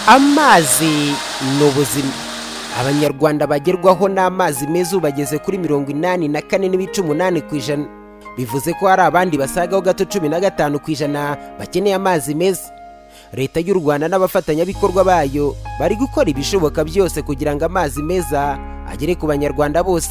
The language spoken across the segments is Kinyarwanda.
amazi ni ubuzima abanyarwanda bagerwaho n'amazi meza ubu bageze kuri mirongo inani na kane n'ibice umunani ku ijana bivuze ko hari abandi basagaho gato cumi na gatanu ku ijana bakeneye amazi meza leta y'u rwanda n'abafatanyabikorwa bayo bari gukora ibishoboka byose kugira ngo amazi meza agere ku banyarwanda bose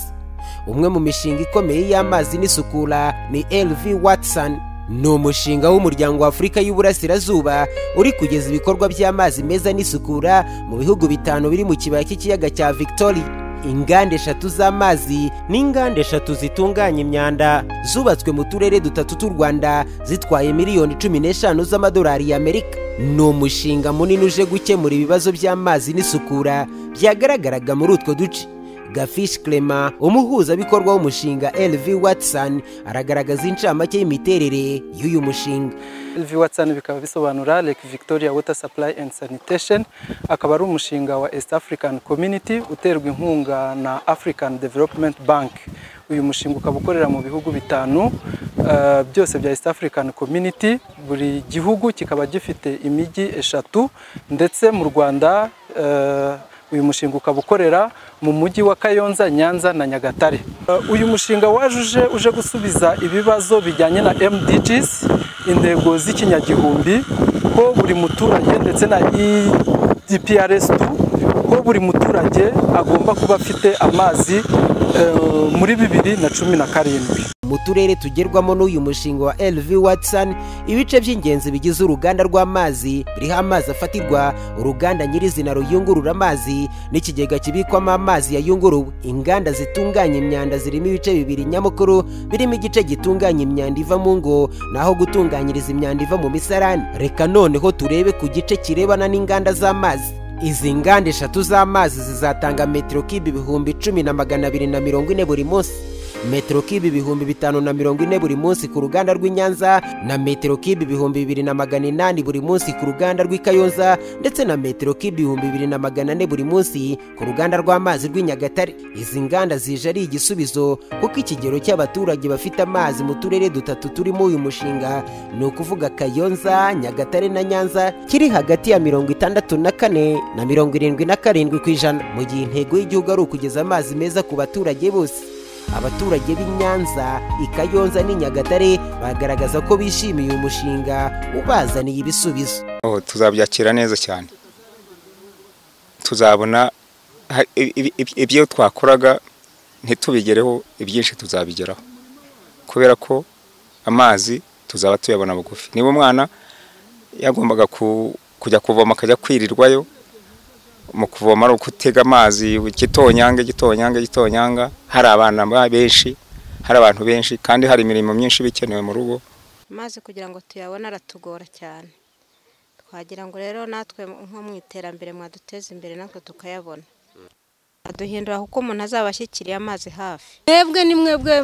umwe mu mishinga ikomeye y'amazi n'isukura ni lv watson ni umushinga w'umuryango w'afurika y'uburasirazuba uri kugeza ibikorwa by'amazi meza n'isukura mu bihugu bitanu biri mu kibaya cy'ikiyaga cya victoria inganda eshatu z'amazi n'inganda eshatu zitunganya imyanda zubatswe mu turere dutatu tw'u rwanda zitwaye miliyoni cumi n'eshanu z'amadolari y'amerika ni umushinga munini uje gukemura ibibazo by'amazi n'isukura byagaragaraga muri utwo duce gafishi kerema umuhuzabikorwa w'umushinga lv watson aragaragaza incamake y'imiterere y'uyu mushinga lv watson bikaba bisobanura lake victoria water supply and sanitation akaba ari umushinga wa east african community uterwa inkunga na african development bank uyu mushinga ukaba ukorera mu bihugu bitanu uh, byose bya east african community buri gihugu kikaba gifite imijyi eshatu ndetse mu rwanda uh, uyu mushinga ukaba ukorera mu mujyi wa kayonza nyanza na nyagatare uyu mushinga wajuje uje gusubiza ibibazo bijyanye na mdgs intego z'ikinyagihumbi ko buri muturage ndetse na edprs ko buri muturage agomba kuba afite amazi muri bibiri na cumi na karindwi mu turere tugerwamo n'uyu mushinga wa LV Watson ibice by'ingenzi bigize uruganda rw'amazi biriho amazi afatirwa uruganda nyirizina ruyungurura amazi n'ikigega kibikwamo amazi yayunguruwe inganda zitunganya imyanda zirimo ibice bibiri nyamukuru birimo igice gitunganya imyanda iva mu ngo naho gutunganyiriza imyanda iva mu misarani reka noneho turebe ku gice kirebana n'inganda z'amazi izi nganda eshatu z'amazi zizatanga metero kibi ibihumbi cumi na magana abiri na mirongo ine buri munsi metero kibi ibihumbi bitanu na mirongo ine buri munsi ku ruganda rw'i nyanza na metero kibi ibihumbi bibiri na magana inani buri munsi ku ruganda rw'i kayonza ndetse na metero kibi ibihumbi bibiri na magana ane buri munsi ku ruganda rw'amazi rw'i nyagatare izi nganda zije ari igisubizo kuko ikigero cy'abaturage bafite amazi mu turere dutatu turimo uyu mushinga ni ukuvuga kayonza nyagatare na nyanza kiri hagati ya mirongo itandatu na kane na mirongo irindwi na karindwi ku ijana mu gihe intego y'igihugu ari ukugeza amazi meza ku baturage bose abaturage b'i nyanza ikayonza n'i nyagatare bagaragaza ko bishimiye uyu mushinga ubazaniye ibisubizo tuzabyakira neza cyane tuzabona ibyo twakoraga ntitubigereho ibyinshi tuzabigeraho kubera ko amazi tuzaba tuyabona bugufi niba umwana yagombaga kujya kuvoma akajya kwirirwayo mu kuvoma ari ukutega amazi gitonyanga gitonyanga gitonyanga hari abana benshi hari abantu benshi kandi hari imirimo myinshi iba ikenewe mu rugo amazi kugira ngo tuyabone aratugora cyane twagira ngo rero natwe nko mu iterambere mwaduteza imbere natwe tukayabona aduhindura kuko umuntu azaba ashyikiriye amazi hafi mwebwe ni mwebwe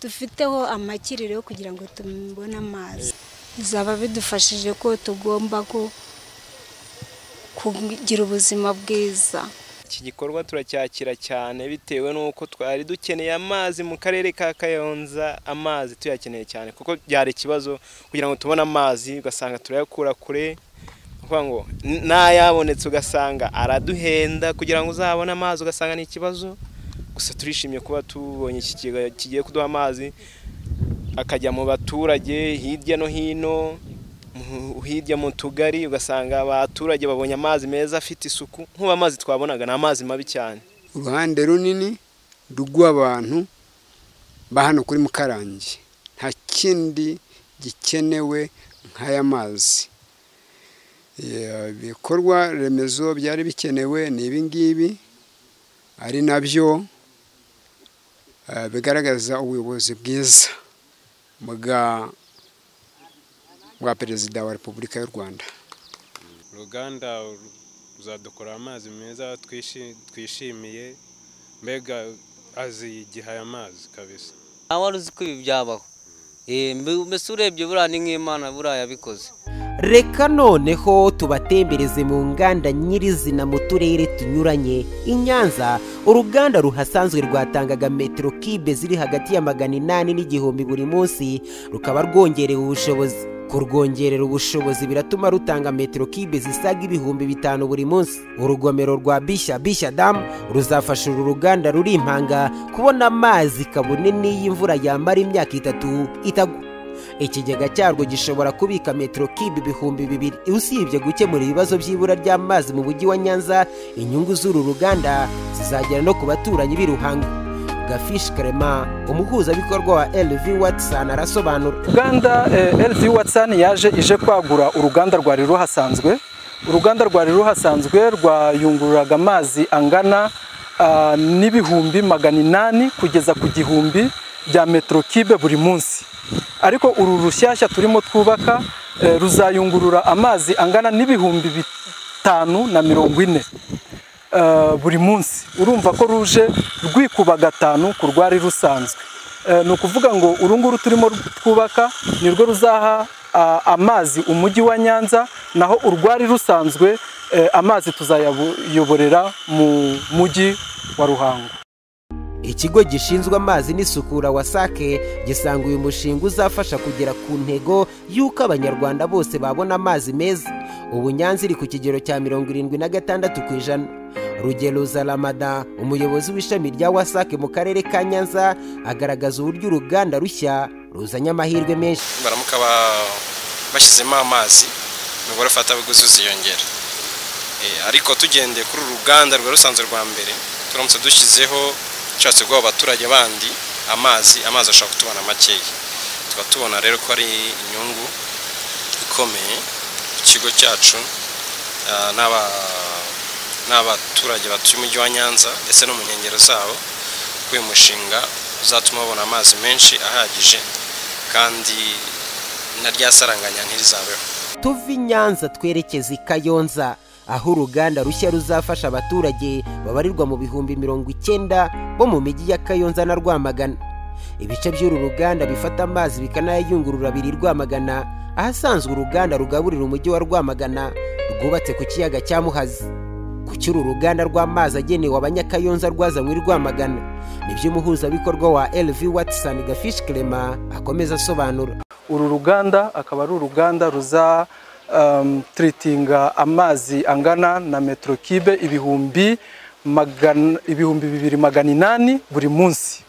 dufiteho amakiriro kugira ngo tubone amazi bizaba bidufashije ko tugomba ko kugira ubuzima bwiza iki gikorwa turacyakira cyane bitewe n'uko twari dukeneye amazi mu karere ka kayonza amazi tuyakeneye cyane kuko byari ikibazo kugira ngo tubone amazi ugasanga turayakura kure ngo n'ayabonetse ugasanga araduhenda kugira ngo uzabone amazi ugasanga ni ikibazo gusa turishimye kuba tubonye ikigega kigiye kuduha amazi akajya mu baturage hirya no hino hirya mu tugari ugasanga abaturage babonye amazi meza afite isuku nk'ubu amazi twabonaga ni amazi mabi cyane uruhande runini rw'abantu ba hano kuri mukarangi nta kindi gikenewe nk'aya mazi ibikorwa remezo byari bikenewe ni ibi ngibi ari nabyo bigaragaza ubuyobozi bwiza bwa bwa perezida wa repubulika y'u rwanda uruganda ruzadukora amazi meza twishimiye mbega azi igihe aya mazi kabisa wari uzi ko ibi byabaho mbese urebye buriya ni nk'imana buriya yabikoze reka noneho tubatembereze mu nganda nyirizina mu turere tunyuranye i nyanza uruganda ruhasanzwe rwatangaga metero kibe ziri hagati ya magana inani n'igihumbi buri munsi rukaba rwongerewe ubushobozi kurwongerera ubushobozi biratuma rutanga metero kibe zisaga ibihumbi bitanu buri munsi urugomero rwa bishya bishya damu ruzafasha uru ruganda ruri impanga kubona amazi kabone n'iyo imvura yamara imyaka itatu itagwa ikigega cyarwo gishobora kubika metero kibe ibihumbi bibiri usibye gukemura ibibazo by'ibura ry'amazi mu mujyi wa nyanza inyungu z'uru ruganda zizagera no ku baturanyi b'i ruhango gafishi karema umuhuzabikorwa wa LV Watson arasobanura uganda eh, LV Watson yaje ije kwagura uruganda rwari ruhasanzwe uruganda rwari ruhasanzwe rwayungururaga amazi angana ah, n'ibihumbi magana inani kugeza ku gihumbi bya metero kibe buri munsi ariko uru rushyashya turimo twubaka eh, ruzayungurura amazi angana n'ibihumbi bitanu na mirongo ine eh, buri munsi urumva ko ruje rwikuba gatanu ku rwari rusanzwe Eh, ni ukuvuga ngo uru nguru turimo twubaka ni rwo ruzaha ah, amazi umujyi wa nyanza naho urwari rusanzwe eh, amazi tuzayayoborera mu mujyi wa ruhango ikigo gishinzwe amazi n'isukura wasake gisanga uyu mushinga uzafasha kugera ku ntego y'uko abanyarwanda bose babona amazi meza ubu nyanza iri ku kigero cya mirongo irindwi na gatandatu ku ijana rugero zaramada umuyobozi w'ishami rya wasake mu karere ka nyanza agaragaza uburyo uruganda rushya ruzanye amahirwe menshi baramuka ba- bashyizemo amazi umubare ufatabuguzi uziyongera Eh, ariko tugendeye kuri uru ruganda rwari rusanzwe rwa mbere turamutse dushyizeho nshatse guha abaturage bandi amazi amazi ashobora kutubona makeya tuba tubona rero ko ari inyungu ikomeye ku kigo cyacu ah, n'aba- n'abaturage batuye umujyi wa nyanza ndetse no mu nkengero zawo ko uyu mushinga uzatuma babona amazi menshi ahagije kandi na rya saranganya ntirizabeho tuva i nyanza twerekeza i kayonza aho uruganda rushya ruzafasha abaturage babarirwa mu bihumbi mirongo icyenda bo mu mijyi ya kayonza na rwamagana ibice by'uru ruganda bifata amazi bikanayayungurura biri rwamagana ahasanzwe uruganda rugaburira umujyi wa rwamagana rwubatse ku kiyaga cya muhazi ku cy'uru ruganda rw'amazi agenewe abanyakayonza rwazanywe i rwamagana nibyo umuhuzabikorwa wa lv watson gafish clement akomeza asobanura uru ruganda akaba ari uruganda ruza um, tiritinga amazi angana na metero kibe ibihumbi magana, ibihumbi bibiri magana inani buri munsi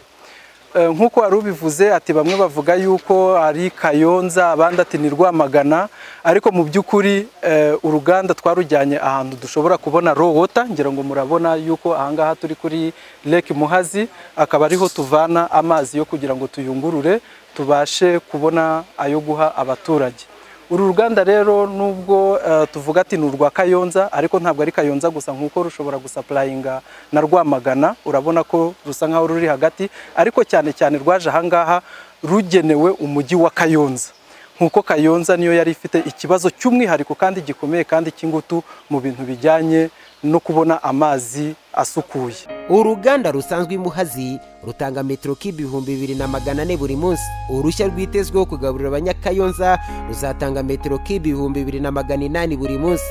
Eh, nk'uko wari ubivuze ati bamwe bavuga yuko ari kayonza abandi ati ni rwamagana ariko mu by'ukuri eh, uruganda twarujyanye ahantu dushobora kubona raw water ngira ngo murabona yuko ahangaha turi kuri lake muhazi akaba ariho tuvana amazi yo kugira ngo tuyungurure tubashe kubona ayo guha abaturage uru ruganda rero nubwo eh, tuvuga ati ni urwa kayonza ariko ntabwo ari kayonza gusa nk'uko rushobora gusapurayinga na rwamagana urabona ko rusa nk'aho ruri hagati ariko cyane cyane rwaje ahangaha rugenewe umujyi wa kayonza nk'uko kayonza niyo yari ifite ikibazo cy'umwihariko kandi gikomeye kandi cy'ingutu mu bintu bijyanye no kubona amazi asukuye uruganda rusanzwe i muhazi rutanga metero kibe ibihumbi bibiri na magana ane buri munsi uruhushya rwitezweho kugaburira abanyakayonza ruzatanga metero kibe ibihumbi bibiri na magana inani buri munsi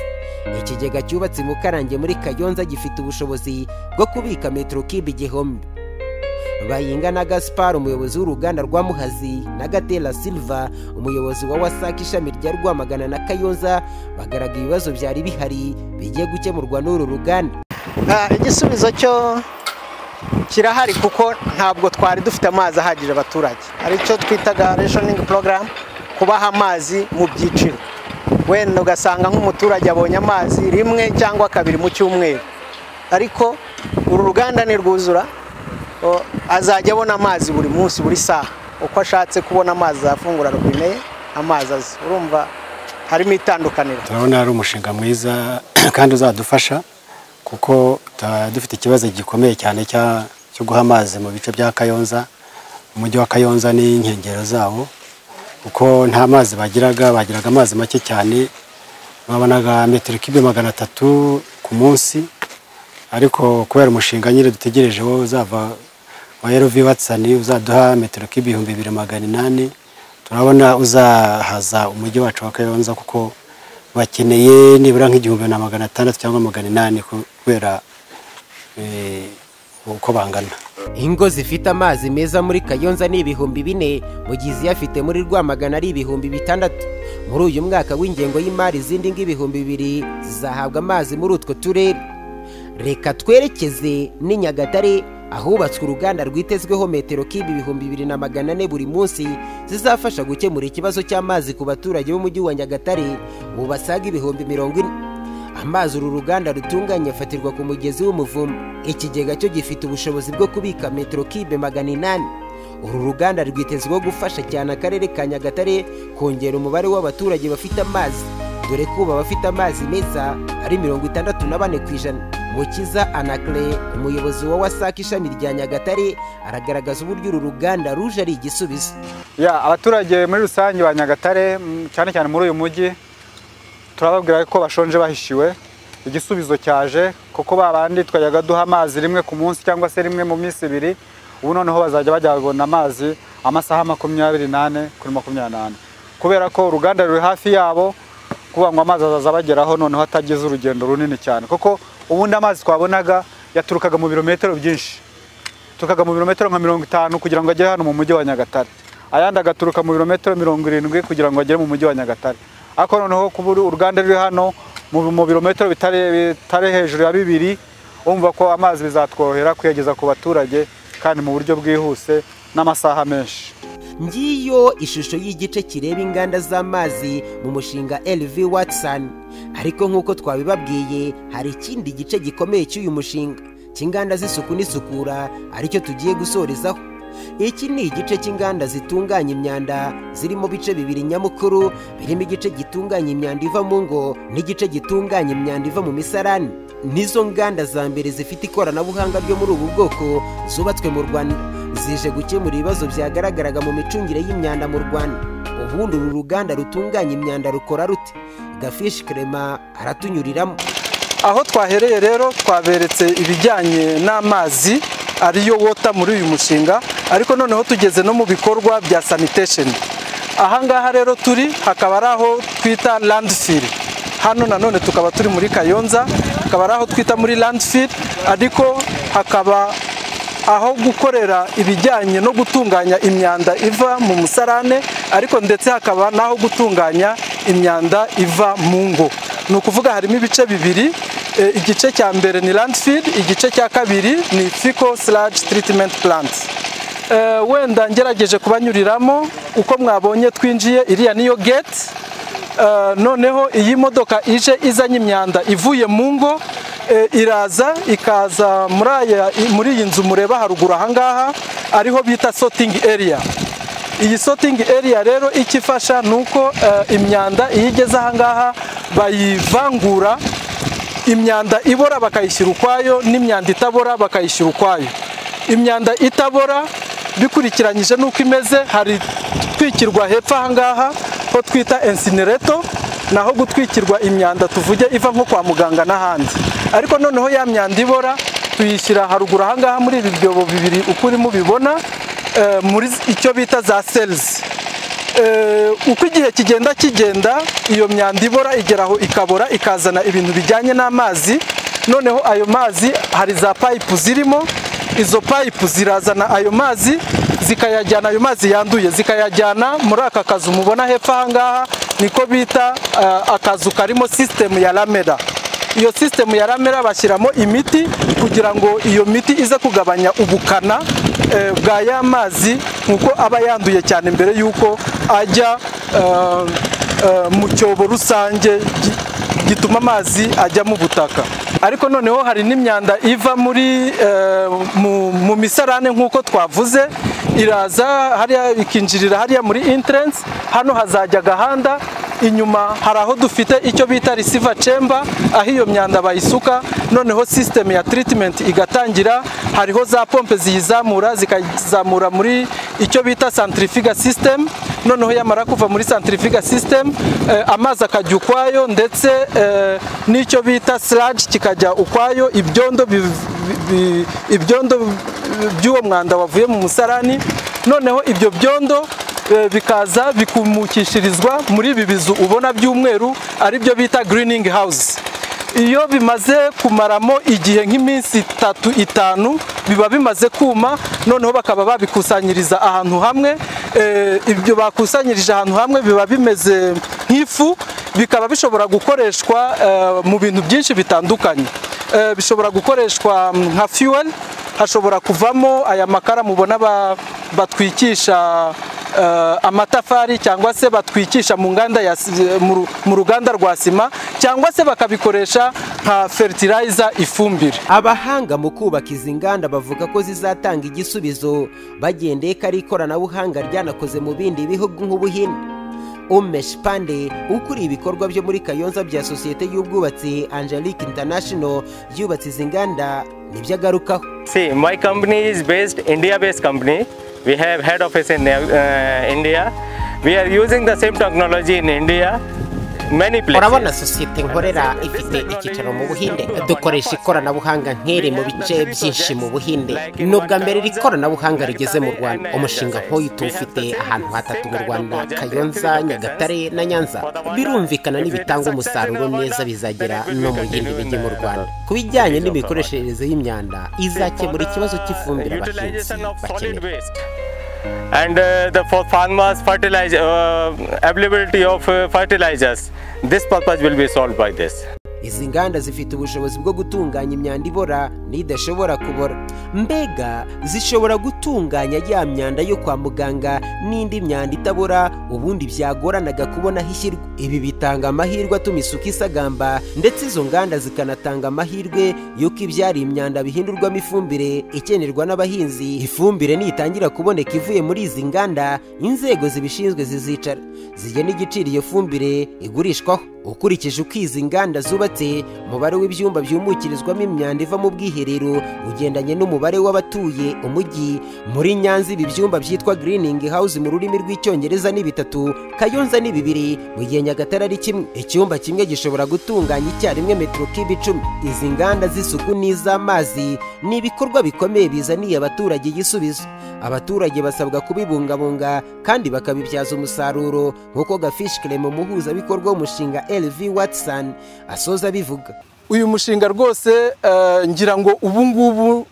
ikigega cyubatse i mukarange muri kayonza gifite ubushobozi bwo kubika metero kibe igihumbi bayinga na gaspar umuyobozi w'uruganda rwa muhazi na gatera silva umuyobozi wa wasake ishami rya rwamagana na kayonza bagaragaye ibibazo byari bihari bigiye gukemurwa n'uru ruganda Ah, igisubizo cyo kirahari kuko ntabwo twari dufite amazi ahagije abaturage hari icyo twitaga rationing program kubaha amazi mu byiciro wenda ugasanga nk'umuturage abonye amazi rimwe cyangwa kabiri mu cyumweru ariko uru ruganda nirwuzura o, azajya abona amazi buri munsi buri saha uko ashatse kubona amazi azafungura robine ye amazi azi urumva harimo itandukaniro turabona ari umushinga mwiza kandi uzadufasha kuko tuba dufite ikibazo gikomeye cyane cya- cyo guha amazi mu bice bya kayonza umujyi wa kayonza n'inkengero zawo kuko nta mazi bagiraga bagiraga amazi make cyane babonaga metero kibe magana atatu ku munsi ariko kubera umushinga nyine dutegereje wo uzava wa erovi watsani uzaduha metero kibe ibihumbi bibiri magana inani turabona uzahaza umujyi wacu wa kayonza kuko bakeneye nibura nk'igihumbi na magana atandatu cyangwa magana inani kubera eh, uko bangana ingo zifite amazi meza muri kayonza ni ibihumbi bine mu gihe iziyafite muri rwamagana ari ibihumbi bitandatu muri uyu mwaka w'ingengo y'imari izindi ng'ibihumbi bibiri zizahabwa amazi muri utwo turere reka twerekeze n'i nyagatare ahubatswe uruganda rwitezweho metero kibi ibihumbi bibiri na magana ane buri munsi zizafasha gukemura ikibazo cy'amazi ku baturage b'umujyi wa nyagatare ubu basaga ibihumbi mirongo ine amazi uru ruganda rutunganya afatirwa ku mugezi w'umuvumo ikigega cyo gifite ubushobozi bwo kubika metero kibe magana inani uru ruganda rwitezweho gufasha cyane akarere ka nyagatare kongera umubare w'abaturage bafite amazi dore ko ubu abafite amazi meza ari mirongo itandatu na bane ku ijana mukiza anakire umuyobozi wa wasake ishami rya nyagatare aragaragaza uburyo uru ruganda ruje ari igisubizo ya abaturage muri rusange ba nyagatare mm, cyane cyane muri uyu mujyi turababwira ko bashonje bahishiwe igisubizo cyaje kuko babandi twajyaga duha amazi rimwe ku munsi cyangwa se rimwe mu minsi ibiri ubu noneho bazajya bajya babona amazi amasaha makumyabiri n'ane kuri makumyabiri n'ane kubera ko uruganda ruri hafi yabo kuvuga ngo amazi azaza abageraho noneho atagize urugendo runini cyane kuko ubundi amazi twabonaga yaturukaga mu birometero byinshi tukaga mu birometero nka mirongo itanu kugira ngo agere hano mu mujyi wa nyagatare ayandi agaturuka mu birometero mirongo irindwi kugira ngo agere mu mujyi wa nyagatare ariko noneho kuba uruganda ruri hano mu mu birometero bitari bitari hejuru ya bibiri urumva ko amazi bizatworohera kuyageza ku baturage kandi mu buryo bwihuse n'amasaha menshi ngiyo ishusho y'igice kireba inganda z'amazi mu mushinga LV Watson ariko nk'uko twabibabwiye hari ikindi gice gikomeye cy'uyu mushinga cy'inganda z'isuku n'isukura aricyo tugiye gusorezaho iki ni igice cy'inganda zitunganya imyanda ziri mu bice bibiri nyamukuru birimo igice gitunganya imyanda iva mu ngo n'igice gitunganya imyanda iva mu misarani nizo nganda za mbere zifite ikoranabuhanga ryo muri ubu bwoko zubatswe mu rwanda zije gukemura ibibazo byagaragaraga mu micungire y'imyanda mu rwanda ubundi uru ruganda rutunganya imyanda rukora rute gafishi kerema aratunyuriramo aho twahereye rero twaberetse ibijyanye n'amazi ariyo wota muri uyu mushinga ariko noneho tugeze no mu bikorwa bya sanitation ahangaha rero turi hakaba ari aho twita landfill hano nanone tukaba turi muri kayonza hakaba ari aho twita muri landfill ariko hakaba aho gukorera ibijyanye no gutunganya imyanda iva mu musarane ariko ndetse hakaba n'aho gutunganya imyanda iva mu ngo ni ukuvuga harimo ibice bibiri E, igice cya mbere ni landfill igice cya kabiri ni fico sludge treatment plant E, wenda ngerageje kubanyuriramo uko mwabonye twinjiye iriya niyo gate E, noneho iyi modoka ije izanye imyanda ivuye mu ngo e, iraza ikaza muri aya- i- muri iyi nzu mureba haruguru ahangaha ariho bita sorting area iyi sorting area rero icyo ifasha ni uko e, imyanda iyo igeze ahangaha bayivangura imyanda ibora bakayishyira ukwayo n'imyanda itabora bakayishyira ukwayo imyanda itabora bikurikiranyije n'uko imeze hari gutwikirwa hepfo ahangaha ho twita ensinereto naho gutwikirwa imyanda tuvuge iva nko kwa muganga n'ahandi ariko noneho ya myanda ibora tuyishyira haruguru ahangaha muri ibi byobo bibiri uko urimo ubibona eh, muri icyo bita za selizi Eh, uko igihe kigenda kigenda iyo myanda ibora igeraho ikabora ikazana ibintu bijyanye n'amazi noneho ayo mazi hari za payipu zirimo izo payipu zirazana ayo mazi zikayajyana ayo mazi yanduye zikayajyana muri aka kazu mubona hepfo ahangaha niko bita eh, akazu karimo sisitemu ya ramera iyo sisitemu ya ramera bashyiramo imiti kugira ngo iyo miti ize kugabanya ubukana eh, bwa ya mazi nk'uko aba yanduye cyane mbere y'uko ajya eh, eh, mu cyobo rusange gi- gituma amazi ajya mu butaka ariko noneho hari n'imyanda iva muri eh, mu- mu misarane nk'uko twavuze iraza hariya ikinjirira hariya muri entrance hano hazajya agahanda inyuma hari aho dufite icyo bita receiver chamber aho iyo myanda bayisuka noneho system ya treatment igatangira hariho za pompe ziyizamura zikazamura muri icyo bita centrifugal system noneho yamara kuva muri centrifugal system eh, amazi akajya ukwayo ndetse eh, n'icyo bita sludge kikajya ukwayo ibyondo bi- bi- ibyondo by'uwo mwanda wavuye mu musarani noneho ibyo byondo eh, bikaza bikumukishirizwa muri ibi bizu ubona by'umweru ari byo bita greening house iyo bimaze kumaramo igihe nk'iminsi itatu itanu biba bimaze kuma noneho bakaba babikusanyiriza ahantu hamwe Eh, ibyo bakusanyirije ahantu hamwe biba bimeze nk'ifu bikaba bishobora gukoreshwa eh, mu bintu byinshi bitandukanye Eh, bishobora gukoreshwa mm, nka fuel hashobora kuvamo aya makara mubona ba- batwikisha eh, amatafari cyangwa se batwikisha mu nganda ya si- eh, mu ru- mu ruganda rwa sima cyangwa se bakabikoresha nka fertilizer ifumbire abahanga mu kubaka izi nganda bavuga ko zizatanga igisubizo bagendeye ko ari ikoranabuhanga ryanakoze mu bindi bihugu nk'ubuhinde umesh pande ukuriye ibikorwa byo muri kayonza bya sosiyete y'ubwubatsi angelique international yubatse izi nganda nibyo agarukaho See, my company is based India-based company. We have head office in uh, India. We are using the same technology in India. Many urabona places. sosiyete nkorera ifite icyicaro mu buhinde dukoresha ikoranabuhanga nk'iri mu bice byinshi mu buhinde ni ubwa mbere iri koranabuhanga rigeze mu rwanda umushinga nk'uyu tuwufite ahantu hatatu mu rwanda kayonza nyagatare na nyanza birumvikana nibitanga umusaruro neza bizagera no mu yindi mijyi mu rwanda ku bijyanye n'imikoreshereze y'imyanda izakemura ikibazo cy'ifumbire abahinzi bakenera And uh, the for farmers fertilizer uh, availability of uh, fertilizers. This purpose will be solved by this. izi nganda zifite ubushobozi bwo gutunganya imyanda ibora n'idashobora kubora mbega zishobora gutunganya ya myanda yo kwa muganga n'indi myanda itabora ubundi byagoranaga kubona aho ishyirwa ibi bitanga amahirwe atuma isuku isagamba ndetse izo nganda zikanatanga amahirwe y'uko ibyari imyanda bihindurwamo ifumbire ikenerwa n'abahinzi ifumbire nitangira kuboneka ivuye muri izi nganda inzego zibishinzwe zizicara zigena igiciro iyo fumbire igurishwaho ukurikije uko izi nganda zubatse umubare w'ibyumba byumukirizwamo imyanda iva mu bwiherero ugendanye n'umubare w'abatuye umujyi muri nyanza ibi byumba byitwa greening house mu rurimi rw'icyongereza ni bitatu kayonza ni bibiri mu gihe nyagatare ari kimwe icyumba kimwe gishobora gutunganya icyarimwe metero kibe icumi izi nganda z'isuku n'iz'amazi ni ibikorwa bikomeye bizaniye abaturage igisubizo abaturage basabwa kubibungabunga kandi bakabibyaza umusaruro nk'uko gafishi kerema umuhuzabikorwa w'umushinga lv watson asoza bivuga uyu mushinga rwose eh, ngira ngo ubu ngubu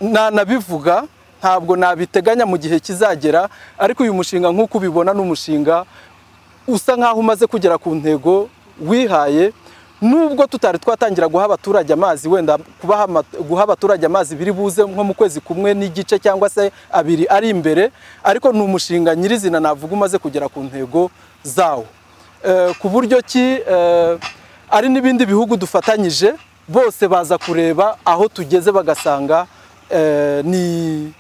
nanabivuga ntabwo nabiteganya mu gihe kizagera ariko uyu mushinga nk'uko ubibona ni umushinga usa nk'aho umaze kugera ku ntego wihaye nubwo tutari twatangira guha abaturage amazi wenda kubaha ama- guha abaturage amazi biri buze nko mu kwezi kumwe n'igice cyangwa se abiri ari imbere ariko ni umushinga nyirizina navuga umaze kugera ku ntego zawo Eh, ku buryo ki eh, ari n'ibindi bihugu dufatanyije bose baza kureba aho tugeze bagasanga eh, ni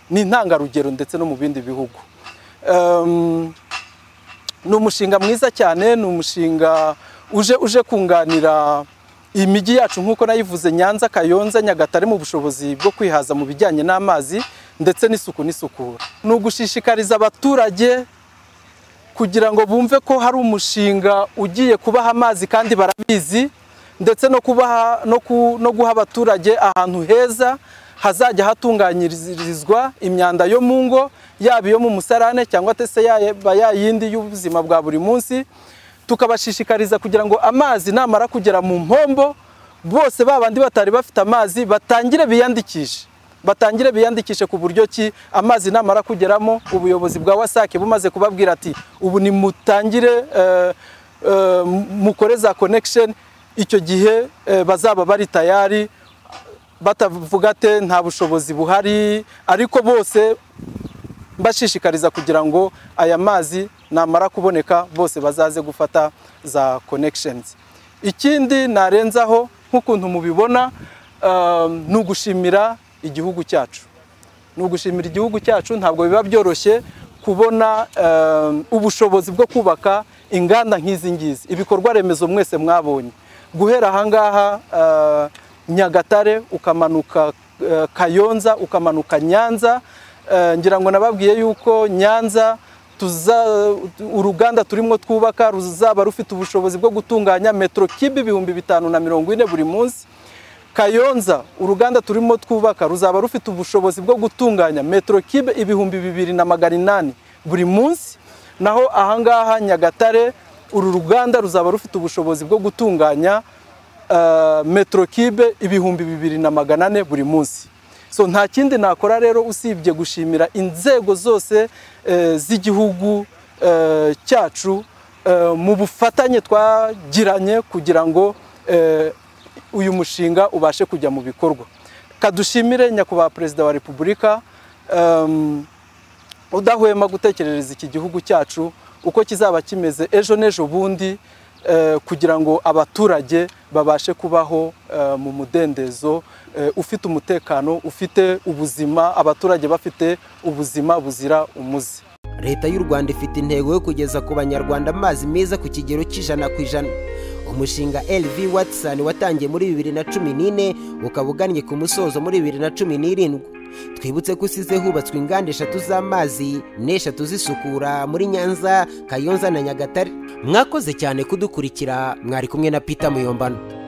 ni intangarugero ndetse no mu bindi bihugu Em, ni umushinga mwiza cyane ni umushinga uje uje kunganira imijyi yacu nk'uko nayivuze nyanza kayonza nyagatare mu bushobozi bwo kwihaza mu bijyanye n'amazi ndetse n'isuku n'isukura ni ugushishikariza abaturage kugira ngo bumve ko hari umushinga ugiye kubaha amazi kandi barabizi ndetse no kubaha no, ku, no guha abaturage ahantu heza hazajya hatunganyirizwa imyanda yo mu ngo yaba iyo mu musarane cyangwa se yaba yayindi y'ubuzima bwa buri munsi tukabashishikariza kugira ngo amazi namara kugera mu mpombo bose ba bandi batari bafite amazi batangire biyandikishe batangire biyandikishe ku buryo ki amazi namara kugeramo ubuyobozi bwa wasake bumaze kubabwira ati ubu nimutangire eh, eh, mukore za connection icyo gihe eh, bazaba bari tayari batavuga ate nta bushobozi buhari ariko bose mbashishikariza kugira ngo aya mazi namara kuboneka bose bazaze gufata za connections ikindi narenzaho nk'ukuntu mubibona um, ni ugushimira igihugu cyacu ni ugushimira igihugu cyacu ntabwo biba byoroshye kubona um, ubushobozi bwo kubaka inganda nk'izi ngizi ibikorwa remezo mwese mwabonye guhera ahangaha uh, nyagatare ukamanuka uh, kayonza ukamanuka nyanza Eh, ngira ngo nababwiye yuko nyanza tuza uruganda turimo twubaka ruzaba rufite ubushobozi bwo gutunganya metero kibe ibihumbi bitanu na mirongo ine buri munsi kayonza uruganda turimo twubaka ruzaba rufite ubushobozi bwo gutunganya metero kibe ibihumbi bibiri na magana inani buri munsi naho ahangaha nyagatare uru ruganda ruzaba rufite ubushobozi bwo gutunganya eh, metero kibe ibihumbi bibiri na magana ane buri munsi so nta kindi nakora rero usibye gushimira inzego zose eh, z'igihugu eh, cyacu eh, mu bufatanye twagiranye kugira ngo eh, uyu mushinga ubashe kujya mu bikorwa kadushimire nyakubahwa perezida wa repubulika em, udahwema gutekerereza iki gihugu cyacu uko kizaba kimeze ejo n'ejo bundi eh, kugira ngo abaturage babashe kubaho eh, mu mudendezo eh, ufite umutekano ufite ubuzima abaturage bafite ubuzima buzira umuze leta y'u rwanda ifite intego yo kugeza ku banyarwanda amazi meza ku kigero cy'ijana ku ijana umushinga lv watson watangiye muri bibiri na cumi n'ine ukaba ugannye ku musozo muri bibiri na cumi n'irindwi twibutse ko usize hubatswe inganda eshatu z'amazi n'eshatu zisukura muri nyanza kayonza na nyagatare mwakoze cyane kudukurikira mwari kumwe na peter muyombano